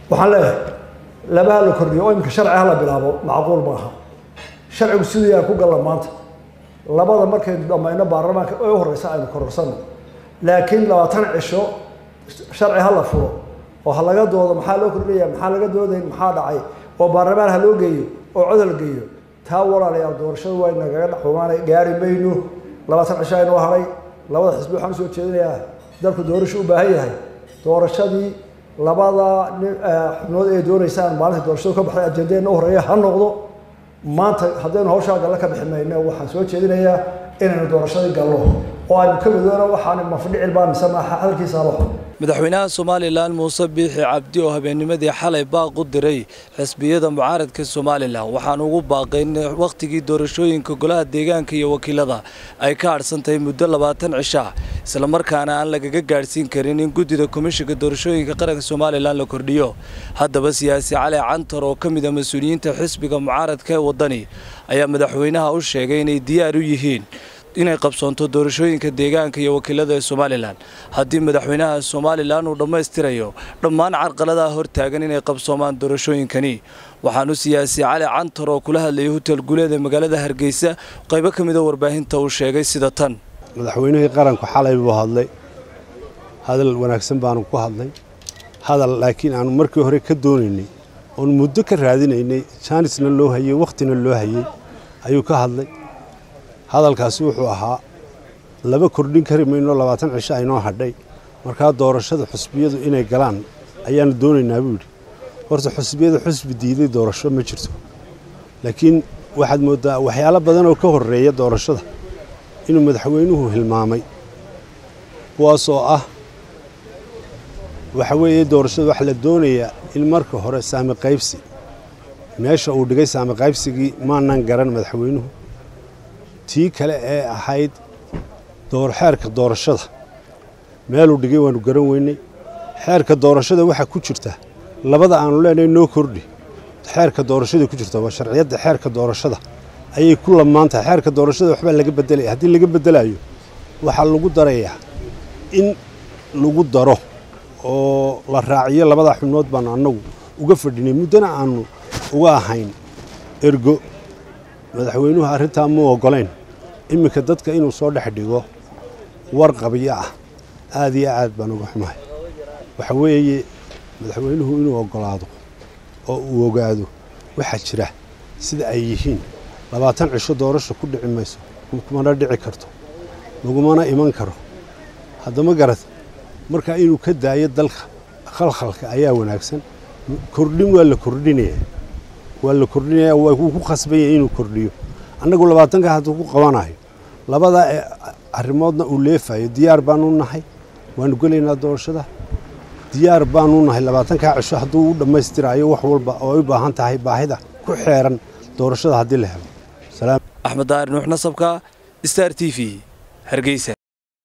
waxaan leeyahay labaha la kordhiyo oo iminka sharci hala bilaabo macquul maaha sharcigu sidii aan ku galla maanta labada markaynu dhammayno baarlamaanka ee u horeysa aynu kororsano laakiin labaatan cisho sharci ha la furo oo ha laga doodo maxaa loo kordhinaya maxaa laga doodayn maxaa dhacay oo baarlamaan ha loo geeyo oo codol geeyo taa walaalayaal doorashadu waa nagaga dhaxumaanay gaari mayno labaatan cisho aynoo haray labada xisbi waxaan usoo jeedinayaa dalku doorasho u baahan yahay doorashadii labada xubnood ee dooneysaan maalinta doorashadu ka baxday ajendeena u horeeya ha noqdo maanta haddaynu hawshaa galle ka bixi mayno waxaan soo jeedinayaa inaynu doorashadii gallo oo aynu ka midoono waxaan mafdhicil baa mise maaha hadalkiisa halo madaxweynaha somalilan muuse biixi cabdi oo habeennimadii xalay baaq u diray xisbiyada mucaaradka somalilan waxaan ugu baaqay in wakhtigii doorashooyinka golaha deegaanka iyo wakiilada ay ka hadhsan tahay muddo labaatan cisha islamarkaana aan lagaga gaadhsiin karin in guddida komishinka doorashooyinka qaranka somalilan la kordhiyo haddaba siyaasi cali cantar oo ka mid a mas-uuliyiinta xisbiga mucaaradka ee waddani ayaa madaxweynaha u sheegay inay diyaar u yihiin inay qabsoonto doorashooyinka deegaanka iyo wakiilada ee somalilan haddii madaxweynaha somalilan uu dhammaystirayo dhammaan carqaladaha hortaagan inay qabsoomaan doorashooyinkani waxaanu siyaasi cali cantar oo kula hadlayay hotel guuleed ee magaalada hargeysa qaybo ka mida warbaahinta uu sheegay sida tan madaxweynihii qaranku xalay buu hadlay hadal wanaagsan baanu ku hadlay hadal laakiin aanu markii hore ka doonaynay oon muddo ka raadinaynay jaanisna loo hayey wakhtina loo hayey ayuu ka hadlay hadalkaasi wuxuu ahaa laba kordhin kari mayno labaatan cisho aynoo hadhay markaa doorashada xusbiyadu inay galaan ayaanu doonaynaa buu yidhi horta xusbiyada xusbi diiday doorasho ma jirto laakiin waxaad mooddaa waxyaalo badan oo ka horreeya doorashada inuu madaxweynuhu hilmaamay kuwaasoo ah waxa weeye doorashada waxaa la doonayaa in marka hore saami qaybsi meesha uu dhigay saami qaybsigii maanan garan madaxweynuhu tii kale ee ahayd xeerka doorashada meeluu dhigay waanu garan weynay xeerka doorashada waxaa ku jirta labada aanu leenahay noo kordhi xeerka doorashada ku jirta waa sharciyadda xeerka doorashada ayay ku lamaan tahay xeerka doorashada waxbaa laga bedelaya haddii laga bedelayo waxaa lagu darayaa in lagu daro oo la raaciyo labada xubnood baanu annagu uga fadhinay muddana aanu uga ahayn ergo madaxweynuhu arrintaa muu oggolayn iminka dadka inuu soo dhex dhigo war qabyo ah aad iyo aad baan uga xumahay waxa weeye madaxweynuhu inuu oggolaado oo uu ogaado waxaa jira sida ay yihiin labaatan cisho doorasho ku dhici mayso kumana dhici karto lagumana iman karo haddama garad markaa inuu ka daayo dalka khalkhalka ayaa wanaagsan kordhin waa la kordhinaya waa la kordhinaya waa wuu ku khasbanya inuu kordhiyo annagu labaatanka hadduu ku qabanayo labada arrimoodna uu leefayo diyaar baanu nahay waanu gelaynaa doorashada diyaar baanu nahay labaatankaa cisho hadduu u dhammaystirayo wax walba oo ay u baahan tahay baahida ku xeeran doorashada haddii la helo axmed daahir nuux nasabka star t v hargeysa